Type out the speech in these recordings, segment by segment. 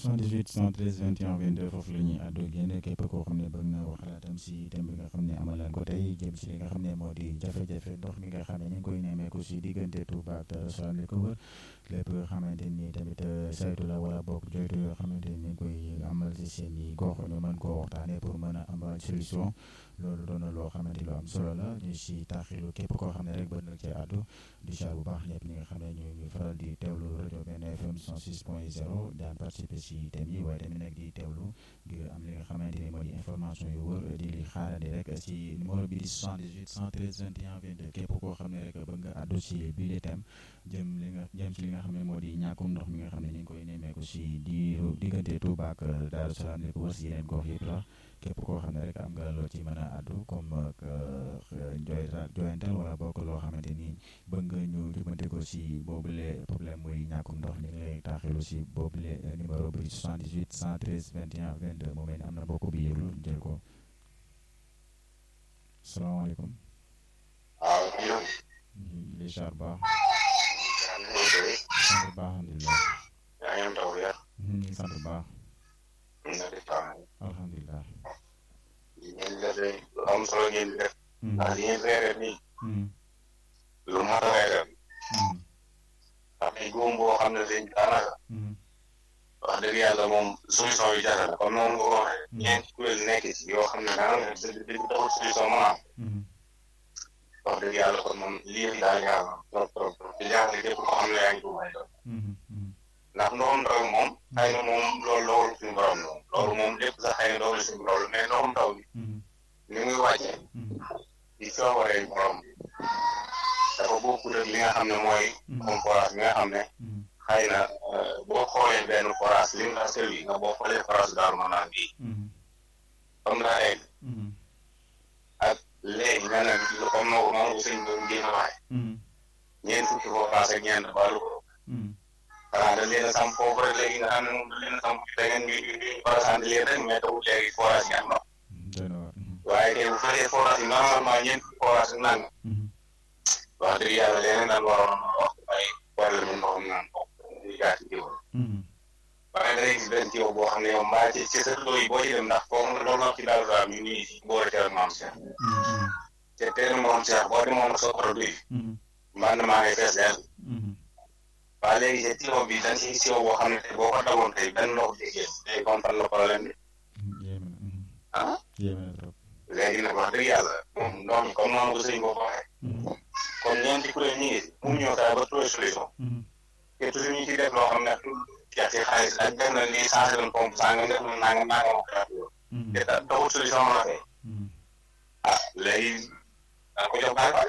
78 113 21 22 foofu la ñuy àddu génn képp koo xam ne bëgg na wax xalaatam si thème bi nga xam ne amalan ko tey jëm si li nga xam ne moo di jafe-jafe ndox mi nga xam ne ñu ngi koy nemmeeku si diggante Touba ak Darou Salaam li ko wër lépp nga xamante ni tamit saytu la wala boog joytu yoo xamante ni ñu ngi koy amal si seen i gox ñu mën koo waxtaanee pour mën a amal solution loolu doon na loo xamante ni lu am solo la ñu si taaxilu képp koo xam ne rek bëgg na cee àddu di saa bu baax ñëpp ñi nga xam ne ñu ngi faral di teewlu rajo benn FM 106.0 daan participer si thème yi waaye tamit nag di teewlu ngir am li nga xamante ni moo di information yu wër di li xaarandi rek si numéro bi di 78 113 21 22 képp koo xam ne rek bëgg nga àddu si bii di thème jëm li nga jëm si li nga xam ne moo di ñàkkum ndox mi nga xam ne ñu ngi koy nemmeeku si di diggante Touba ak Darou Salaam li ko wër si yeneen gox yëpp la képp koo xam ne rek am nga loo ci mën a àddu comme joy joyantal wala bokk loo xamante ni bëgg nga ñu jubante ko si boobule problème muy ñàkkum ndox ñu ngi lay taaxilu si boobule numéro bi 78 113 21 22 mu mel ni am na bokk bi yëglu jël ko salaamaaleykum. waaw. li char baax. sant sant baax alhamdulilah. yaa ngi am taw ya. ñu ngi sant baax. na di taw. alhamdulilah. ngeen di def lu am solo ngeen di def. ndax li ngeen reeree nii. lu mat a reeree. ndax ay góom boo xam ne dañ daanaka. wax dëgg yàlla moom solution yi jafe na comme noonu nga ko waxee. ñeenti kuréel nekk ci yoo xam ne daanaka dëgg dëgg taxul solution mën a am. wax dëgg yàlla kon moom lii daal ñaar trop trop trop di jaaxle képp koo xam ne yaa ngi ko may doon. ndax ndoxum taw moom. xëy na moom loolu loolu suñu borom la loolu moom lépp sax xëy na loolu suñu borom mais ndoxum taw bi. ni muy wàccee. di coobaree borom bi. dafa bokkut ak li nga xam ne mooy. comme forage bi nga xam ne. xëy na boo xoolee benn forage li nga sel yi nga boo xoolee forage daaru ma naan bii. comme daa egg. ak léegi nga ne comme noonu noonu sëñ bi mu génn waxee. ñeent fukki forage ak ñeent baalu ko. xanaa dañ leen a samp foofu rek léegi nga xam ne moom dañ leen a samp da ngeen ñu ñu forage leen rek mais tawul léegi forage yi am ndox. waaye tey bu fekkee forage yi normalement ñeent fukki forage ak nang. wax dëgg yàlla leneen daal waroon na wax ay problème mu ndoxam naan ndox muy gaa ci jiw. waaye da ngay gis benn jiw boo xam ne yow mbaa ci ci sa yi boo ci dem ndax foofu nga loolu ci daal daal ñu ngi si boori teel maam Cheikh. te teel maam Cheikh boo demoon sa oto bi. mbaa maa ngi fees dell. waaye léegi te tiwo bi dañ ciy siwo boo xam ne tey boo ko dagoon tey benn ndox di génn tey comprendre le problème bi. ah. léegi nag wax dëgg yàlla moom ndox mi comme noonu ko sëñ boo ko waxee. kon ñeenti kuréel ñi ngi si mu ñëw fexe ba trouver solution. te toujours ñu ciy def loo xam ne jeex ci xaalis ak def na lii changé nañ pompe sangam def na nangam nangam ak te taxul solution mën a fay. ah léegi da ko jox bàyyi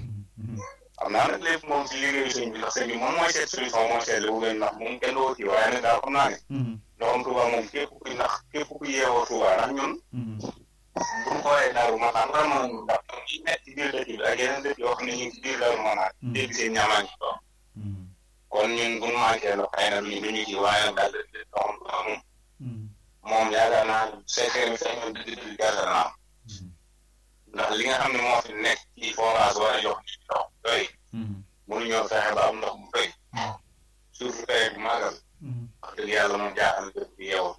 xam naa nag lépp moom si liggéeyu sëñ bi ndax sëñ bi moom mooy seet solution mooy seet lu gën ndax moom kenn doo kii waaye nag daal xam naa ne. ndoxam Touba moom képp ku ndax képp ku yeewoo Touba ndax ñun. bu ñu xoolee Daaru Manaan vraiment ñun ndax ñun ñi nekk ci biir dëkk bi ak yeneen dëkk yoo xam ne ñu ngi ci biir Daaru Manaan. dégg seen ñaamaan ci toog. kon ñun bu ñu manqué ndox xëy na duñu duñu ci waaye nag daal di ndoxam Touba moom. moom yaakaar naa secret bi sax ñun dëgg dëgg gerte na am. ndax li nga xam ne moo fi nekk ci forage war a jox nit ndox doy. mënuñoo fexe ba am ndox mu doy. surtout tey bu màggal. wax dëgg yàlla moom jaaxal na képp ku yeewoo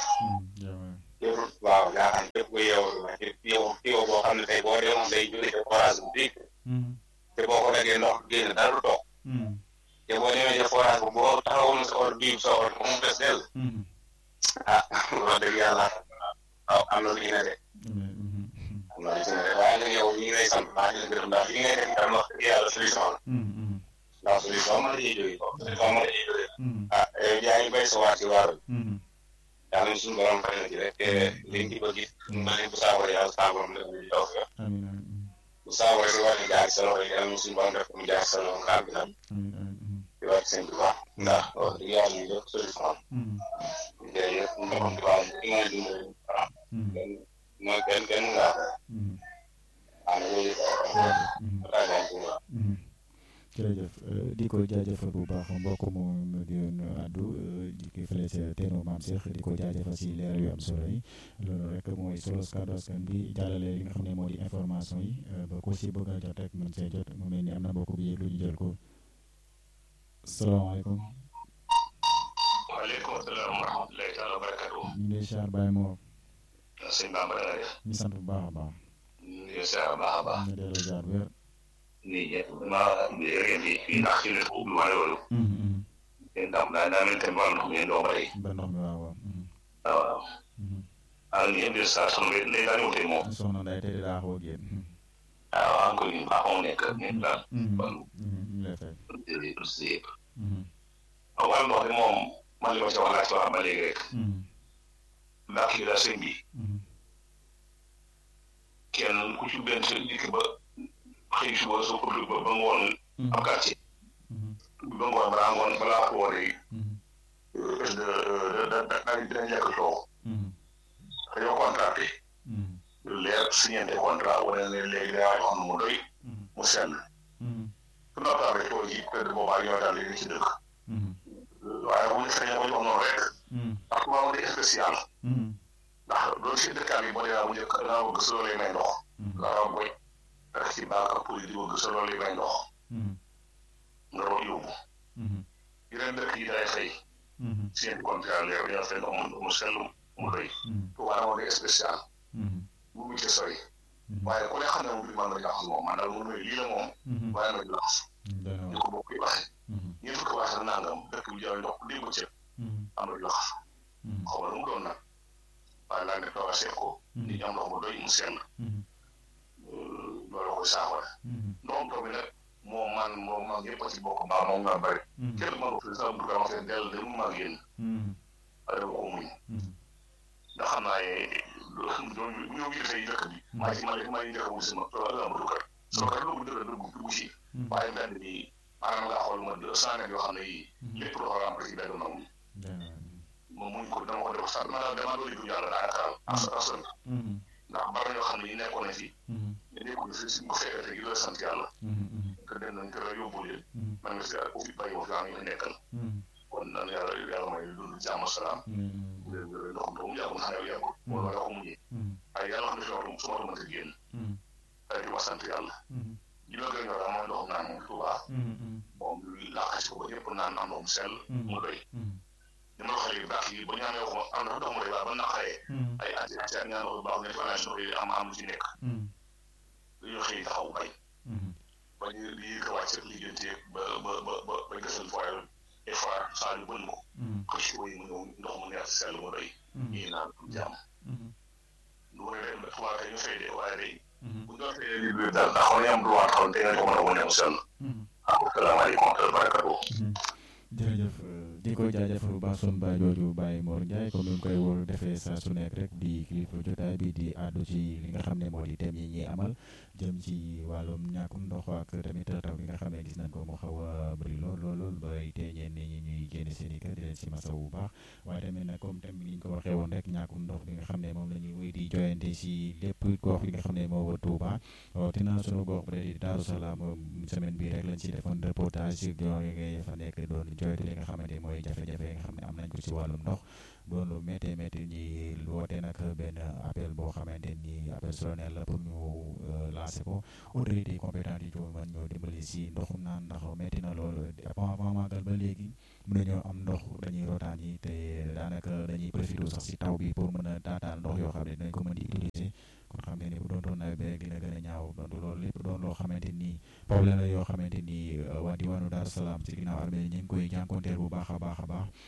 képp waaw jaaxal na képp ku yeewoo waaye képp yeewoo yeewoo boo xam ne tey boo demoon day jóge ca forage bu dégg. te boo ko déggee ndox génn dara du toog. te boo demee ca forage bu boo taxawoon sa or bii sa or mu des dell. ah wax dëgg yàlla waaw am na lu ñu ne de. am na lu ñu ne de waaye nag yow ñu ngi lay sant baax na gërëm ndax li ngay def itam wax dëgg yàlla solution la. ndax solution mën na ciy jógee ko solution mën na ciy jógee. ah yow yaa ngi béy sa waar ci waar bi. yàlla na suñu borom fay na ci rek te liñ ci bëgg it ma ne bu saafara yàlla saafaram def ñu taw fi bu saafara si war a jaar sa loxo yi yàlla na suñu borom def mu jaar sa loxo nga am itam. di wax seen tubaab ndax wax dëgg yàlla ñu def solution jërëjëf ndoxam tubaab ki nga dimbali waaw kenn mooy kenn kenn ngaa ko waaw loolu jërëjëf di ko jaajëfal bu baax mbokk mu di àddu di ko fële ca teenu maam Cheikh di ko jaajëfal si leer yu am solo yi loolu rek mooy solo kàddu askan bi jàllale li nga xam ne moo di information yi ba ko si bëgg a jot rek mën see jot mu mel ni am na mbokk bi yëg lu ñu jël ko salaamaaleykum. waaleykum salaam wa rahmatulah. wa barakatuh. ñu ngi lay siyaar Baye Mor sëñ Bamba da nga def. ñu sant bu baax a baax ñu ngi siyaar baax a baax. ñu delloo jaar wér nii ñëpp maa ngi leen di fii ndax ci lépp ubbi wala loolu. yéen tam daa daa mel ni tamit wàllu ndox mi yéen doo ba tey. ba ndox mi waaw waaw waaw waaw. ah ñu indi saa sunu bi léegi daal di wutee moom. soxna Ndeye tey daa xaw a génn ah waaw encore une fois mu nekk ñun daal. ñu ngi lay fay si yëpp. waaw wàllu ndox mi moom man li ma ci wax laa ci wax ba léegi rek. ndax kii daal sëñ bi. kenn ku ci benn sa dikk ba xëy suba soo ko ba ba ngoon am quartier. ba ngoon balaa ngoon balaa ko wootee. da da da dañ lekk soow. dañoo contracté. lu leer signé contrat wane ne léegi daa wax mu doy mu sell. su noppaale tool yi peut être boobaa ñoo daal léegi ci dëkk. waaye bu ñu sañee ko jox noonu rek. ndax maa ngi spécial. ndax loolu si dëkkaan yi boo dee bu njëkk da ngaa bëgg sa loolu may ndox. nga xam boy rek ci baak ak pour di bëgg sa loolu may ndox. nga doon yóbbu. yeneen dëkk yi day fay. seen contrat leer ñoo fay ndox mu sell mu doy. waaye moo di spécial. bu mu ci sori. waaye ku ne xam ne moom bi man la jaxas moom man daal mu ne lii la moom. waaye nag jaxas. ñu ko bokk yi waxee. ñeent fukki wax ak nangam dëkk bi jaay ndox lii bu cëb. am na jaxas. xaw ma lu mu doon nag. waaye laa ne toog a seet ko. nit ñi am ndox mu doy mu sell. loolu koy saafara. ndox taw bi nag moom man moom man yëpp a ci bokk baax moom nga bëri. kenn mën ko fi sax bu ko waxee dell de mu mag yéen. waaye dama ko muñ. ndax xam naa ne ñooñu ñoo ngi defee dëkk bi. maa ngi maa ngi maa ngi njëkk a wut sama tool am dugg sama kër dugg dëgg dugg dugg si. waaye mbedd bi maanaam nga xool ma deux cent mètres yoo xam ne yii. lépp loo xam ne ci benn nangu. moom muñ ko dama ko def sax ma daal dama doon dugg yàlla daanaka as asal. ndax bari na yoo xam ne yi nekkoon na fi. ñu nekkoon fi si bu fekkee te la sant yàlla. te dem nañ te la yóbbu leen. man nga si ku fi bàyyi ma fi am ñu nekkal. kon nan yàlla yàlla may dund jàmm salaam. léegi nag ndox mi mu yàggul xanaa yàggul. moo la ko mujjee. waaye yàlla xam ne fi su ma mënta génn. ay di ma sant yàlla. li ma gën a ñor mooy ndoxum naan moom Tuubaa. moom laaxasi ko ba ñëpp naan naan ndoxum sell. mu doy. ni ma la waxee léegi baax yi ba ñu amee waxuma am na ndox mu doy ba naqaree. ay at i at i ñaan ndox baax ne fanaan ndox yi am am lu ci nekk. dañoo xëy taxaw bay. ba ñu lii ko wàcc liggéeyante ba ba ba ba ba gësal foyal et fois saa yu bënn ko. xëcc ko yi mu ñëw ndox mu neex sell mu doy. ñii naan jàmm. lu ko defee tubaab kay ñu fay de waaye day. bu ñu doon fayee lii biir daal ndax xam ne am droit xam te nga ko mën a wane mu sell. asalaamaaleykum wa rahmatulah. jërëjëf di ko jaajëfal bu baax sunu baay jooju Baye Mor Ndiaye comme ni mu koy wóor defee saa su nekk rek di kilifa jotaay bi di àddu ci li nga xam ne moo di thème yi ñuy amal jëm ci wàllum ñàkkum ndox ak tamit taw bi nga xam ne gis nañ ko mu xaw a bëri lool lool lool bay tee ñenn ñi ñuy génne seen i kër di leen si masaw bu baax waaye tamit nag comme thème bi ni ñu ko waxee woon rek ñàkkum ndox bi nga xam ne moom la ñuy wéy di joyante si lépp gox bi nga xam ne moo wër Touba rawatina sunu gox ba di Daaru Salaam semaine bii rek lañ si defoon reportage si yooyu fa nekk doon joyante li nga xamante mooy jafe-jafe yi nga xam ne am nañ ko ci wàllum ndox doon lu métti métti ñi woote nag benn appel boo xamante ni appel solennel la pour ñu lancer ko autorité compétente yi ñu mën ñoo dimbali si ndoxum naan ndax métti na loolu avant avant màggal ba léegi mën nañoo am ndox dañuy rotaan yi te daanaka dañuy profité sax si taw bi pour mën a taataan ndox yoo xam ne dinañ ko mën di utiliser kon xam ne ni bu doon doon nawet bi rek dina gën a ñaaw donc loolu lépp doon loo xamante ni problème la yoo xamante ni waa diwaanu Daaru Salaam ci ginnaaw armée ñu ngi koy jànkonteel bu baax a baax a baax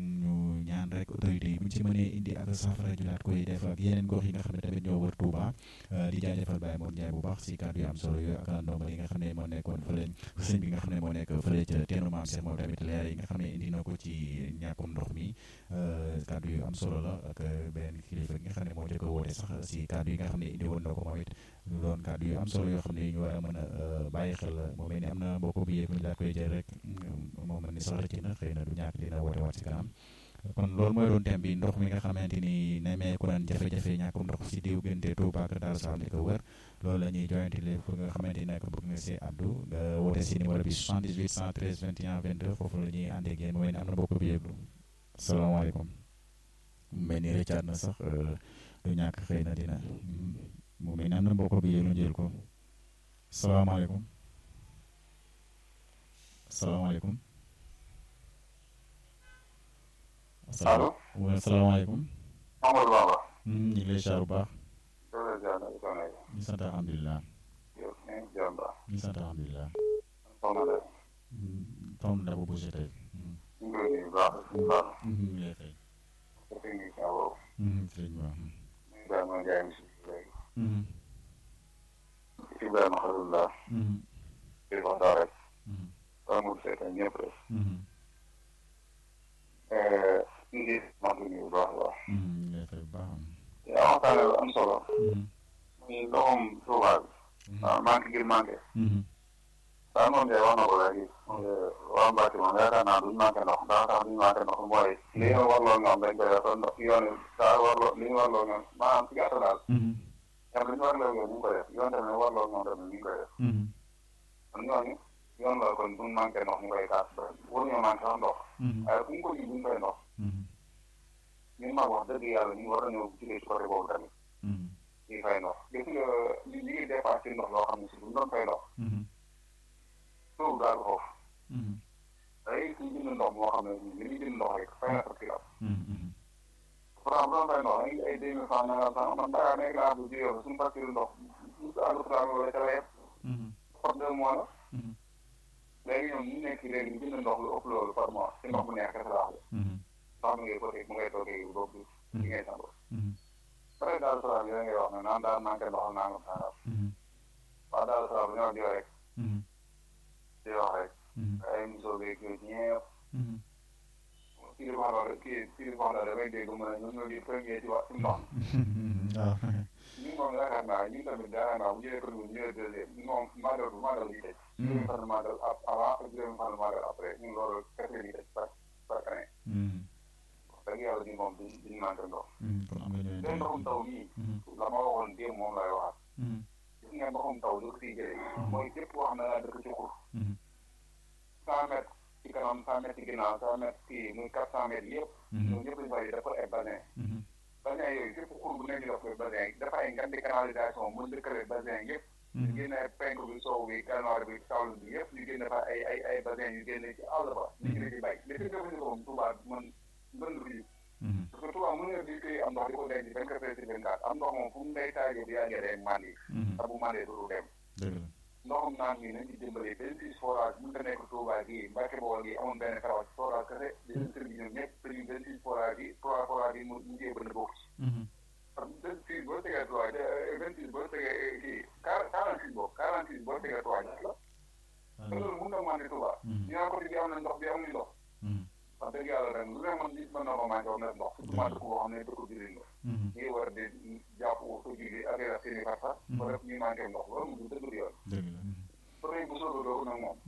ñu ñaan rek autorité yi bu ñu ci mënee indi ak saafara ju daat koy def ak yeneen gox yi nga xam ne tamit ñoo wër Touba di jaajëfal Baye Mor Ndiaye bu baax si kàddu yu am solo yooyu ak ndongo yi nga xam ne moo nekkoon fële sëñ bi nga xam ne moo nekk fële ca teenu maam Cheikh moom tamit leer yi nga xam ne indi na ko ci ñàkkum ndox mi kàddu yu am solo la ak benn kilifa gi nga xam ne moo jëkk a woote sax si kàddu yi nga xam ne indi woon na ko moom it lu doon kàddu yu am solo yoo xam ne ñu war a mën a bàyyi xel mu mel ni am na mbokk bi yëpp ñu daal koy jël rek moo mel ni sax rëcc na xëy na du ñàkk dina woote waat si kanam kon loolu mooy doon thème bi ndox mi nga xamante ni nemmeeku nañ jafe-jafe ñàkkum ndox si diggante Touba ak Darou Salaam di ko wër loolu la ñuy joyante lépp pour nga xamante ni nag bëgg nga si addu nga woote si numéro bi 78 113 21 22 foofu la ñuy àndee ak yéen mu mel ni am na mbokk bi yëglu asalaamaaleykum mu mel ni rëccaat na sax du ñàkk xëy na dina mu mel ni am na mbokk bi yëglu jël ko salaamaaleykum salaamaaleykum allo. wa salaamaaleykum. Amadou Baba. ñu ngi lay ziar bu baax. loolu la ziar na ñu sant alhamdulilah. yow ñu ngi ziar baax. ñu sant alhamdulilah. soxna de. Tom da bu bougé tey. ñu ngi lay nuyu bu baax bu baax. ñu ngi lay fay. sa technicien boobu. sëñ bi waaw. ñu ngi bàyyi ma jaay mi si léegi. Ibrahima Xalilullah. di wax daa rek. amul seetaan ñëpp rek. ñu ngi sant ñu bu baax a baax. ñu ngi lay fay bu baax. yaa waxtaane lu am solo. muy ndoxum Tuuba bi. waaw manqué ngir manqué. daal moom de wax na ko léegi. waa Mbacke moom yaakaar naa duñ manqué ndox ndax tax duñ manqué ndox mooy. li nga warloo ñoom dañ koy def ndox yoon daa warloo li ñu warloo ñoom maanaam ci gàttal daal. ñoom li ñu warloo ñoom ñu ngi koy def yoon tamit warloo ñoom tamit ñu ngi koy def. kon ñooñu yoon la kon duñ manqué ndox ñu koy kaas ba waruñoo manqué sax ndox. waaye fu ñu ko ji duñ koy ndox. ñun mag wax dëgg yàlla ñu war nañoo jugee ci côté boobu tamit. ñuy fay ndox gis nga li li ngi dépassé ndox loo xam ne si duñ doon fay ndox. sóobu daal ko foofu. day suñ jënd ndox moo xam ne li ñuy jënd ndox rek fay na sa kilo. pourtant bu doon fay ndox dañuy ay deux mille francs nangam sax man Dakar nekk naa bu jugee suñu facture ndox ñu ko àgg trois mille wala ca la yem. par deux mois la. léegi ñoom ñu nekk léegi ñu jënd ndox lu ëpp loolu par mois ci ndox bu neex kese la wax ndox mi ngay côté mu ngay toogee boobu li ngay sangoo. pare daal salaam yooyu ngay wax ne naan daal manqué ndox nangam sangam. waaw daal salaam ñoo di rek. di wax rek. ay musoo beeg yooyu ñëpp. kii di wax loolu kii kii di wax loolu damay dégg mu ne ñun ñoo di premier ci wax ci ndox waaw. ñun moom yaakaar naa ñun tamit yaakaar naa bu jëlee premier ñu jëlee deuxième ñun moom màggal bu màggal di tëj. juróomi fan màggal avant ak juróomi fan màggal après ñun loolu kese di tëj par par année. dëgg yàlla ñun moom duñ duñ manqué ndox. kon am nga ñooy te ndoxum taw mii. la ma waxoon démb moom lay waxaat. gis nga ndoxum taw li ko siy jëlee. mooy képp koo xam ne daa dëkk ci xur. cent mètres ci kanam cent mètres ci ginnaaw cent mètres kii muy quatre cent mètres yëpp. ñoom ñëpp dañu fay dafa ay bassin. bassin yooyu képp xur bu nekk ñu def koy bassin dafa ay ngandi canalisation mën dëkkale bassin yëpp. ñu génne penk bi soow bi gànnaar bi saalum bi yëpp ñu génne fa ay ay ay bassin yu génne ci àll ba. ñu ngi ci bay mais fi nga ko moom Touba man mbënd bi parce que Touba mën nga di koy am ndox di ko denc vingt quatre heures sur vingt quatre am ndox moom fu mu lay taajee bu yàggee day mandi te bu mandee du dem ndoxum naan mi nañ ci dimbali benn six forage mën ta nekk Touba gii Mbacke Bawol gi amoon benn forage forage kese di leen sëriñ ñoom ñëpp te ñu benn six forage yi trois forage yi mu mujjee bënd bokk ci parce que vingt six boo tegee trois vingt six boo tegee kii quarante six boobu quarante six boo tegee trois ñaata la te loolu mën na mandi Touba ñu naan côté bi am na ndox bi amuñu ndox wax dëgg yàlla ren lu ne man nit mën na ko manqué woon na ndox surtout ma dëkk boo xam ne dëkk jullit nga ñuy war di jàpp sa julli ak ak seen i farfa ba def ñuy manqué ndox loolu mu dëgg du yoon problème bu soobee doogu nag moom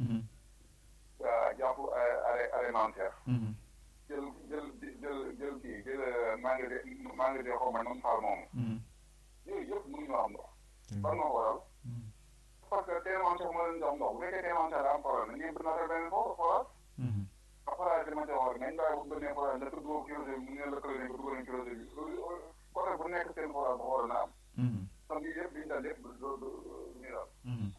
jàpp arrêt alimentaire jël jël jël jël kii jël magasin magasin xaw ma noonu faal moomu yooyu yëpp mënuñoo am ndox ban moo waral parce que teemaan sax moo leen jox ndox bu fekkee teemaan sax daa am problème nañ ñëpp na benn foofu forage forage dama jox rek nañ bàyyi bu beneen forage nga tudd kilosé bi mu ne lëkkale nañ ko dugal nañ kilosé bi côté bu nekk seen forage ba war na am kon lii yëpp liñ dal lépp du du ñu daal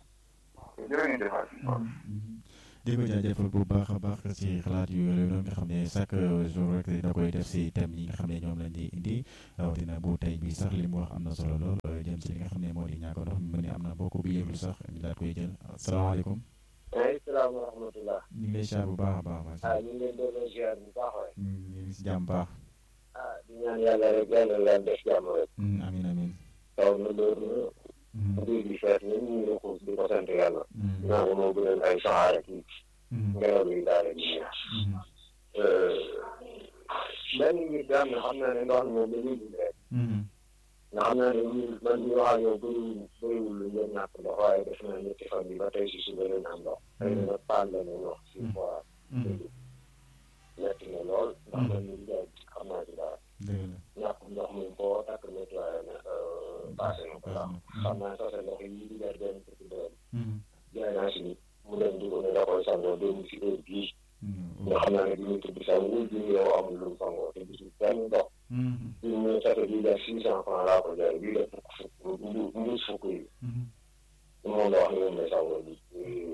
jërëjëf di ko jaajëfal bu baax a baax ci xalaat yu yooyu nga xam ne chaque jour rek dina koy def si thème yi nga xam ne ñoom lañ di indi rawatina bu tey bi sax li mu wax am na solo lool jëm ci li nga xam ne moo di ñàkk ndox mi ni am na bokk bi yëglu sax ñu daal koy jël asalaamaaleykum. waaleykum salaam wa rahmatulah. ñu ngi lay ziar bu baax a baax. macha ah ñu ngi leen doon ziar bu baax waay. ñu ngi si jàmm baax. ah di ñaan yàlla rek yàlla leen def jàmm rek. amiin amiin. taw na loolu. mbir bi feet na ñu ngi xuus di ko sant yàlla. naa ko moo gënal ay saxaar ak ngelaw li daal di ñëw. benn mbir bi am na xam naa ne ndox mi moom dañuy dund rek. nga xam naa ne ñun man ñu wax ak yow bëriwul bëriwul lu ngeen ñàkk ndox waaye def naa ñetti fan yi ba tey si suba leen am ndox. xëy na nag paan la ñu wax si fois. metti na lool ndax man ñu jaay xam naa ci dara. ñàkk ndox mi boo takk nettoyé na passé na ko sax xam naa sax ndox yi di jar benn fukki doon. jaay naa si nit mu dem di ko ne da koy sangoo dem si heure bii. nga xam naa ne bi ñu tudd sax wul bi yow amul lu mu sangoo te gisul benn ndox. bi mu ne sax bii jar six cent franc laa ko jaay bii la fukk fukk mbu mbuus fukk yi. moom la wax ne moom lay sangoo bi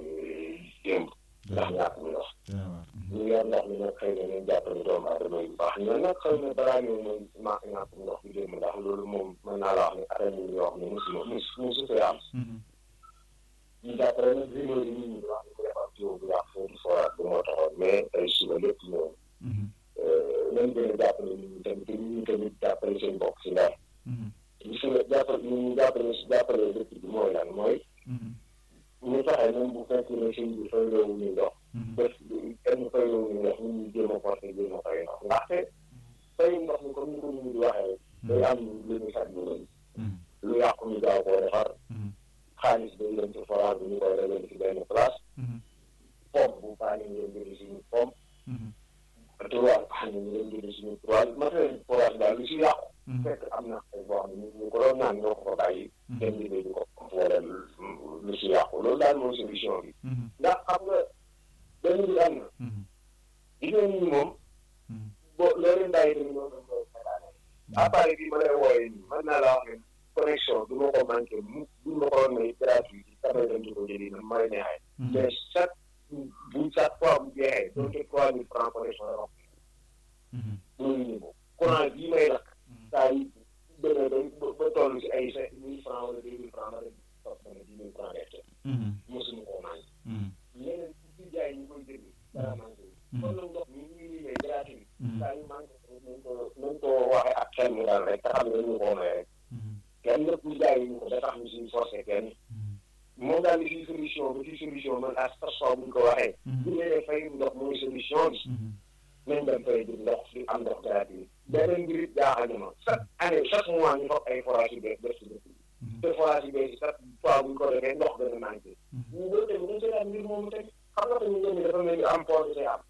démb. ndax ñàkk mi ndox. ñu yor ndox mi nag xëy na nañ jàppale doomu aadama yi bu baax baax ñoom nag xëy na balaa ñëw moom ma ñàkk ndox bi démb ndax loolu moom mën naa la wax ne atam yi yoo xam ne mosuma mos mosu fee am ñu jàppale nag rumeur yi nit ñi wax ni ko defar jiw bu yàq foofu foraat bi moo taxoon mais tey suba lépp ñëw nañ gën a jàppale nit ñi tamit te nit ñi tamit jàppale seen bopp si ndar gis nga jàppale nit ñi jàppale jàppale dëkk bi mooy lan mooy ñu fexe même bu fekkee ne sëñ bi fay loowu ñu ndox def kenn fay loowu ñu ndox nit ñi jéem a porté jéem a fay ndox ndaxte fay ndox mi comme ni ko nit ñi di waxee rek day am lu ñu sat lu rëy lu yàqu ñu gaaw koo defar xaalis day dem ci forage bi ñu koy dajale ci benn place pompe bu paane ñu dem jënd suñu pompe trois paane ñu dem jënd suñu trois matériel forage daal lu si yàqu fekk am na ay boo xam ne ñu ko doon naan ñoo ko fa bàyyi dem liggéey di ko wala lu si yàqu loolu daal mooy solution bi ndax xam nga benn bi am na jigéen ñi moom bo loo leen bàyyi tamit ñoo doon koy xalaane appareil bi ma lay wooyee nii mën naa la wax ne connexion du ma ko manqué mu du ma ko doon may gratuit damay dem di ko jëli na may neexee mais chaque bu chaque fois bu jeexee donc trois mille francs connexion la wax loolu niveau courant bii may lakk saa yi demee ba ba toll si ay cinq mille francs wala deux mille francs ma dem toog dana dix mille francs def mosuma koo manqué leneen ci jaay ñu koy jënd dara manqué kon nag ndox mi ñu ngi may gratuit saa yu manqué nañ ko nañ ko waxee ak xel mu daal rek te xam ne dañu koo may rek kenn lépp ñu jaay ñu ko da tax ñu siy forcé kenn moom daal di si solution ba ci solution man à chaque fois bu ñu ko waxee bu ñu nee fay ndox mooy solution bi nañ dem fay di ndox di am ndox gratuit beneen mbir it jaaxal na ma chaque année chaque mois ñu foog ay forage yu bees def si dëkk bi te forage yu bees yi chaque fois bu ñu ko defee ndox gën a manqué ñu loolu tamit dañ seetaan mbir moomu tamit xam nga tamit ñoom dafa mel ni am port de am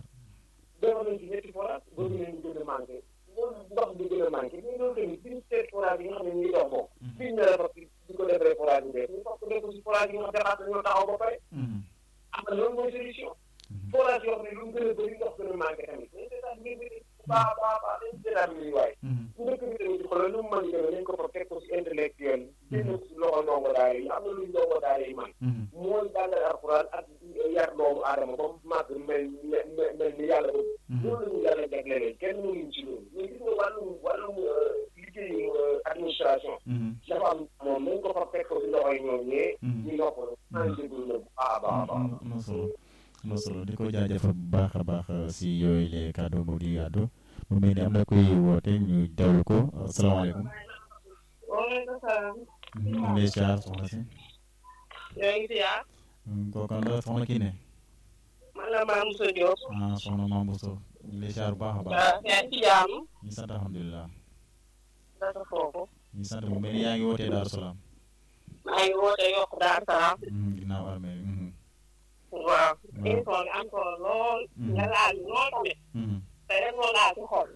defar nañ ci ñetti forage bëgg nañ gën a manqué loolu ndox bi gën a manqué mais loolu tamit biñu seet forage yi nga xam ne ñu ngi dox moom biñ ne la fa di ko defee forage yu bees ñu foog ko def ko si forage yi nga xam ne ñoo taxaw ba pare am na loolu mooy solution forage yoo xam ne lu mu gën a bëri ndox gën a manqué tamit dañ seetaan mbir bi baax a baax baax dañ seetaan mbir yi waaye ndëkk bi tamit di xoolal lu mu mën demee nañ ko fa teg ko si intellectuel génn si loxo ndongo daara yi am na luñ ndongo daara yi man mooy jàngale alxuraan ak yar doomu aadama ba màgg mel mel ni yàlla ba loolu la ñu yàlla jaglelee kenn mënuñ ci loolu mais gis nga wàllum wàllum liggéeyu administration dafa am moom nañ ko fa teg ko si loxo yi ñoom ñee ñu noppal naa déglu la bu baax a baax a baax am na solo am na solo di ko jaajëfal bu baax a baax si yooyu les kàddu mu di àddu mu mel ni am na koy woote ñu dawlu ko asalaamaaleykum. waaleykum salaam. ñu ngi lay ziar soxna si. yaa ngi ziar. kooku la soxna kii ne. man la Mame Moussa Diop. ah soxna Mame Moussa ñu ngi lay ziar bu baax a baax. waaw yaa ngi ci jàmm. ñu sant alhamdulilah. dara foofu. ñu sant mu mel ni yaa ngi wootee Daaru Salaam. maa ngi woote yokk Daaru Salaam. ginnaaw armée bi. waaw. émission bi am solo lool. nga laal lool tamit. te rek moo laal ci xol.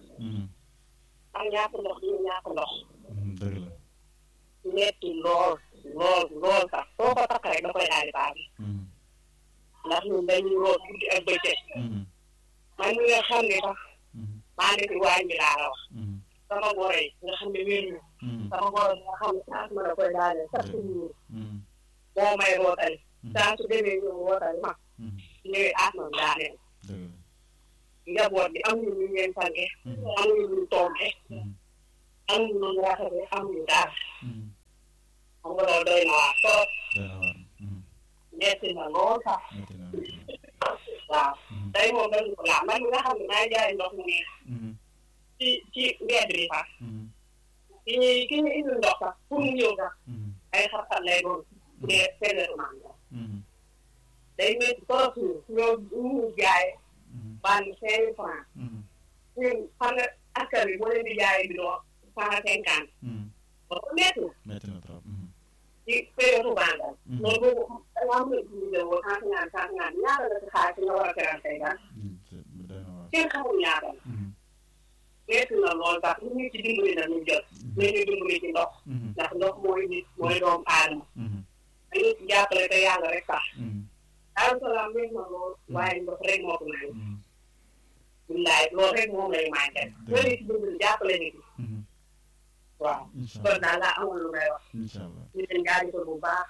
am ñàkk ndox ñu ñàkk ndox. dëgg la. metti lool lool lool sax soo ko takk rek da koy daal di baax. ndax ñun dañuy root guddi ak bëccëg. man mi nga xam ne sax. maa ngi fi waañ bi laa la wax. sama goro yi nga xam ne wér ñu. sama goro yi nga xam ne sax ma da koy daaneel chaque jour. moo may rootali. saa su demee ñëw rootali ma. ñëwee asma daaneel. njaboot bi amuñu lu ngeen sange. amuñu lu tombe. amuñu lu rafetee amuñu dara. xam nga loolu doy na waar trop. metti na lool sax. waaw tey moom dañu ko laal man mi nga xam ne maa jaay ndox mu neex. ci ci mbedd bi sax. ki ñuy ki ñu indi ndox sax pour mu ñëw sax. ay xar-xar lay doon. mais seen day métti trop ñu ñoo ñu jaay. bànn cinq mille francs. ñun xam nga askan bi boo leen di jaayee bi doon cent cinquante. loolu métti na. métti na trop. ci période bangal. loolu boobu da nga am lu ñu jël cent cinquante cent cinquante ñaata la si xaalis nga war a teral tey daal. kenn xamul ñaata la. métti na lool sax ñu ngi ci dimbali na ñu jot. nañu dimbali ci ndox. ndax ndox mooy nit mooy doomu aadama. dañu ci jàppale te yàlla rek sax. Daaru Salaam métti na lool waaye ndox rek moo ko naan. billaay loolu rek moom lay manqué. loolu ci dimbali jàppale nit ñi. waaw kon daal laa amul lu may wax. incha allah ñu leen jaajëfal bu baax.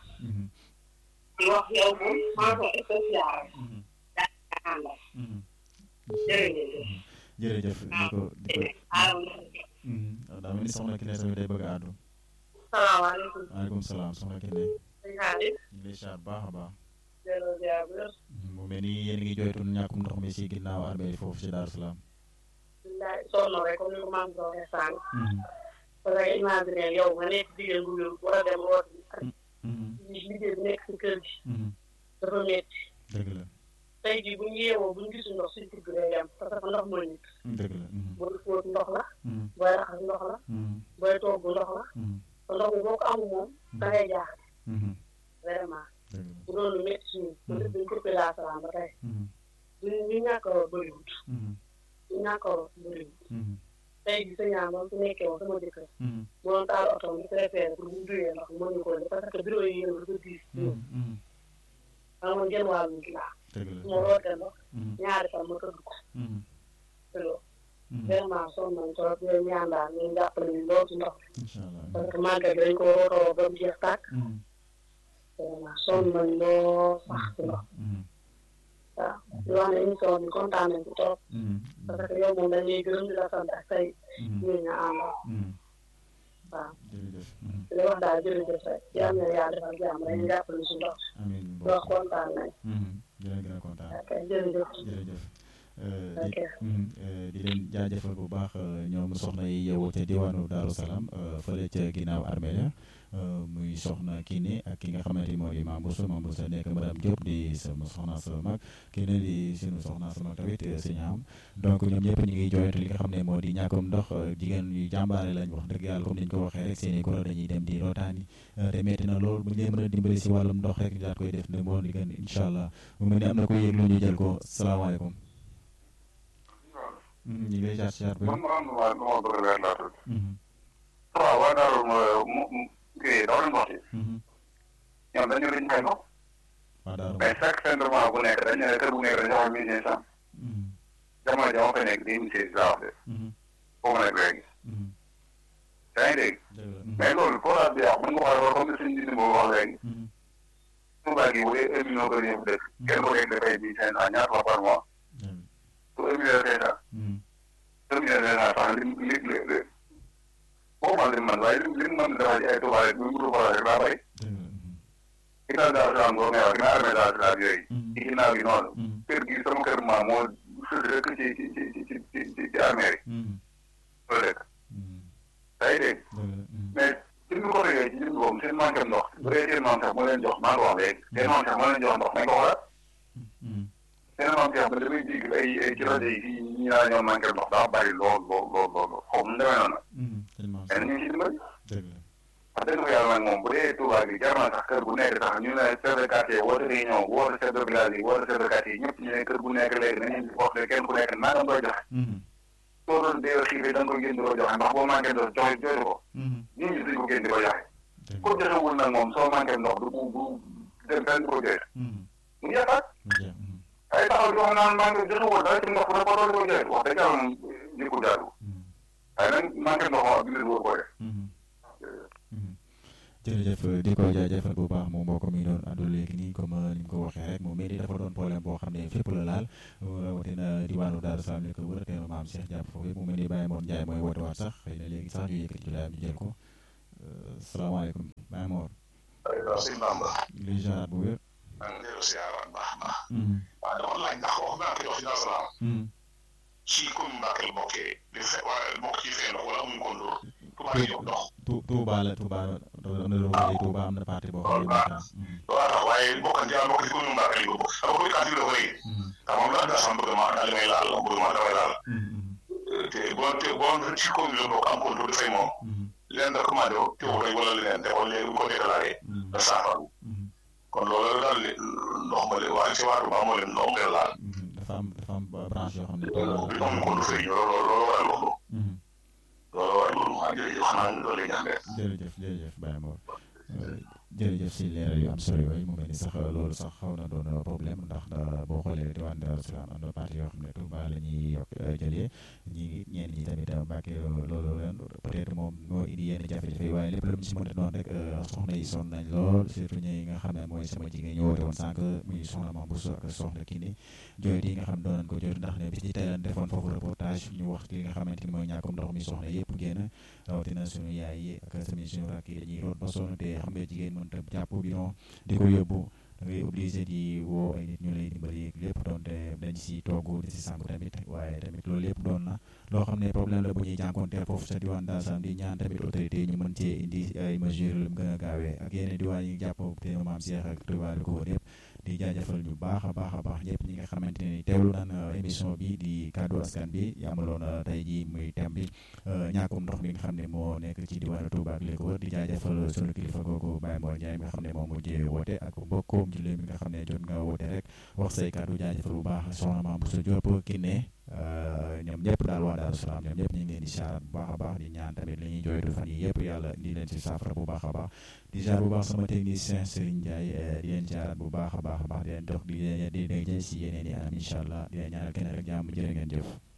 di wax yow moom mention spéciale. daa àndal. jërëjëf. jërëjëf di ko di ko daa mel ni soxna Kine tamit day bëgg a àddu salaamaaleykum. waaleykum salaam soxna Kine sëñ Xaadim. ñu ngi lay siyaar baax a baax delloo ziar bu wér. mu mel ni yéen ngi jooytu ñàkkum ndox mi si ginnaaw armée foofu ci Daaru Salaam billaay sonn rek comme ni ko maam ko waxee sànq. parce que imagine yow nga nekk jigéen bu wér war a dem rooti ak liggéey bi nekk si kër gi. dafa métti. dëgg la tey jii bu ñu yeewoo bu ñu gisul ndox suñu kër gi day dem parce que ndox mooy nit. dëgg la booy fóot ndox la. booy raxas ndox la. booy togg ndox la. te ndox mi boo ko amul moom da ngay jaaxle. vraiment. bu doon lu métti suñu. ba lépp dañu ko Daaru Salaam ba tey. ñu ñu ñàkk a bëriwut. ñu ñàkk a bëriwut. tey jii sa ñaar moom su nekkee woon sama jëkkër. bu doon taal oto bi préféré pour bu duyee ndox mën ñu ko def parce que bureau yi yéen a dafa diis. xam nga genn wàllu nit laa. dëgg la su ma rootee ndox. ñaari fan ma tëdd ko. te loolu. vraiment sonn nañ trop yooyu ñaan daal ñu jàppale ñu lool ci ndox incha allah parce que màggal bi dañ ko rootoo ba mu jeex tàkk. vraiment sonn nañ lool sax ci ndox. waaw di wax ne émission bi kontaan nañ ci trop. parce que yow moom dañ lay gërëm di la sant ak say ñooñu ñu àndal. waaw jërëjëf di la wax daal jërëjëf rek yal na yàlla defal jàmm dañuy jàppale si ndox. amiin di wax kontaan nañ. dina gën a kontaan ok jërëjëf. jërëjëf ok. di leen jaajëfal bu baax ñoom soxna yi yeewoo ca diwaanu Daaru Salaam fële ca ginnaaw armée ya muy soxna Kiné ak ki nga xamante ni moo di Mame Bousso Mame Bousso nekk madame Diop di sama soxna sa mag Kiné di sunu soxna sa mag tamit sëñ am donc ñoom ñëpp ñu ngi jooyante li nga xam ne moo di ñàkkum ndox jigéen yu jàmbaare lañ wax dëgg yàlla comme ni ñu ko waxee rek seen i kuréel dañuy dem di rootaani te metti na lool bu ñu leen mën a dimbali si wàllum ndox rek daal koy def ne moo di gën incha allah mu mel ni am na ko yëg lu ñu jël ko salaamaaleykum ñu ngi lay jaar siyaar bi man ma am na waa ma bëgg weer laa tudd. waaw waa Daaru mu mu kii daw leen wax ci. ñoom dañu liñ fay ndox. waa Daaru mais chaque centrement bu nekk dañu ne kër bu nekk dañu wax mille cinq cent. jamono jama fa nekk deux mille seize laa wax de. foo ma nekk léegi. yaa ngi dégg. mais loolu forage bi yàqu mën nga wax loolu comme suñu dindi boobu wax léegi. Touba gi bu dee un million kër yëpp dëkk. kenn ku nekk dafay mille cinq cent ñaata la par mois. su un million cinq cent. un million cinq cent sax li li li boo ma lim man waaye li li mu mën dafa ci ay Touba rek mu ngi forage rek daa bay. ginnaaw Daaru Salaam boo ngay wax ginnaaw armée Daaru Salaam yooyu. ci ginnaaw gi noonu. kër gi sama kër maam moo sës rek ci ci ci ci ci ci ci armée yi. loolu dëkk. yaa ngi dégg. mais suñ ko réglé ci jënd boobu seen manqué ndox bu dee seen maam sax moo leen jox maa ngi ko wax léegi seen maam sax moo leen jox ndox nañ ko xoolal. seen maam sax ba damay dégg ay ay ci rajo yi fii ñi naa ñoo manqué ndox daa bari lool lool lool lool xaw ma demee noonu. mais ñu ngi ci dimbali. wax dëgg fa yàlla nag moom bu dee Touba bi jar na sax kër bu nekk sax ñu ne chef de quartier woote réunion woote chef de village yi woote chef de quartier yi ñëpp ñu ne kër bu nekk léegi nañu wax ne kenn ku nekk nangam doy joxe. soo doon dee xiifee da nga koy génn di ko joxe ndax boo manqué ndox joxe joxe ko. nit ñi duñ ko génn di ko joxe. ko joxewul nag moom soo manqué ndox du bu bu dem fenn di ko joxe. mu jeexaat. ay taxaw di wax naan manqué joxewul dara ci ndox bu ne ko doon di ko joxe wax dëgg yàlla moom nekkul jaadu. waaye nag manqué ndox moom ab jullit wóor ko def. jërëjëf di ko jaajëfal bu baax moom mbokk mi doon àddu léegi nii comme ni mu ko waxee rek moom mel ni dafa doon problème boo xam ne fépp la laal rawatina diwaanu Daaru Salaam li ko wër te maam Cheikh jàpp foofu yëpp mu mel ni Baye Mor Ndiaye mooy woote waat sax xëy na léegi sax ñu yëkkati julaayam ñu jël ko salaamaaleykum Baye Mor. waaw sëñ Bamba. li jaar bu wér. maa ngi dellu si yaaraat baax baax. waaw dama laaj ndax wax naa ko jox ci Daaru Salaam. ci commune Mbacké la bokkee di fe wala bokk ci fee ndox wala amuñu ko ndox. Touba di jox ndox. Touba la Touba am na lu ma Touba am na parti boo xam ne waaw waaye bokk na bokk ci commune Mbacké lañ ko bokk dama ko kàddu la ko léegi. ndax moom la Daaru Salaam bëgg ma daal li may laal bëgg ma damay laal. te boo te boo ci commune la bokk am contrôle dafay moom. leneen da commandé wu teewul rek wala leneen te wala léegi bu ko déclaré da saafara kon loolu daal di ndox ma leen waaye ci waa Touba moo leen ndox ngeen laal. dafa am dafa am branche yoo xam ne. bi moom ko du fay loolu loolu waral loolu. loolu waral loolu maa jërëjëf xanaa loolu lay ñaan jërëjëf jërëjëf Baye Mor jërëjëf si leeral yu am solo yooyu mu mel ni sax loolu sax xaw na doon problème ndax boo xoolee diwaan Darou Salaam am na parti yoo xam ne Touba la ñuy yokk jëlee ñi ñeen ñi tamit Mbàkke loolu leen peut-être moom moo indi yenn jafe-jafe yi waaye lépp lu mu si mën a doon rek soxna yi sonn nañ lool surtout ñi nga xam ne mooy sama jigéen ñu woote woon sànq muy soxna Mame Bousso ak soxna Kine jooytu yi nga xam doon nañ ko jooytu ndax ne bis ci tey lañ defoon foofu reportage ñu wax li nga xamante ni mooy ñàkkum ndox mi soxna yëpp génn rawatina suñu yaay yi ak tamit suñu rakk yi dañuy root ba sonn te xam nga jigéen mën ta jàpp bi non di ko yóbbu da ngay obligé di woo ay nit ñu lay dimbali lépp doonte dañ si togg di si sànq tamit waaye tamit loolu lépp doon na loo xam ne problème la bu ñuy jànkonteel foofu sa diwaan Darou Salaam di ñaan tamit autorité yi ñu mën cee indi ay mesures lu mu gën a gaawee ak yeneen diwaan yi jàpp te maam Cheikh ak Touba ko wër yëpp di jaajëfal ñu baax a baax a baax ñëpp ñi nga xamante ne teewlu naan émission bi di kaddu askan bi yamaloon tey jii muy thème bi ñàkkum ndox mi nga xam ne moo nekk ci diwaanu Touba ak li ko wër di jaajëfal sunu kilifa googu Baye Mor Ndiaye mi nga xam ne moom mujjee woote ak mbokkoom jullit mi nga xam ne jot nga woote rek wax say kaddu jaajëfal bu baax soxna Mame Bousso Diop ki ne ñoom ñëpp daal waa Darou Salaam ñoom ñëpp ñu ngi leen di saarat bu baax a baax di ñaan tamit li ñuy jooytu fan yi yëpp yàlla indi leen si saafara bu baax a baax di jaar bu baax sama technicien Serigne Ndiaye di leen saarat bu baax a baax a baax di leen dox di leen di leen si yeneen i anam incha allah di leen ñaanal kenn rek jàmm jërë ngeen jëf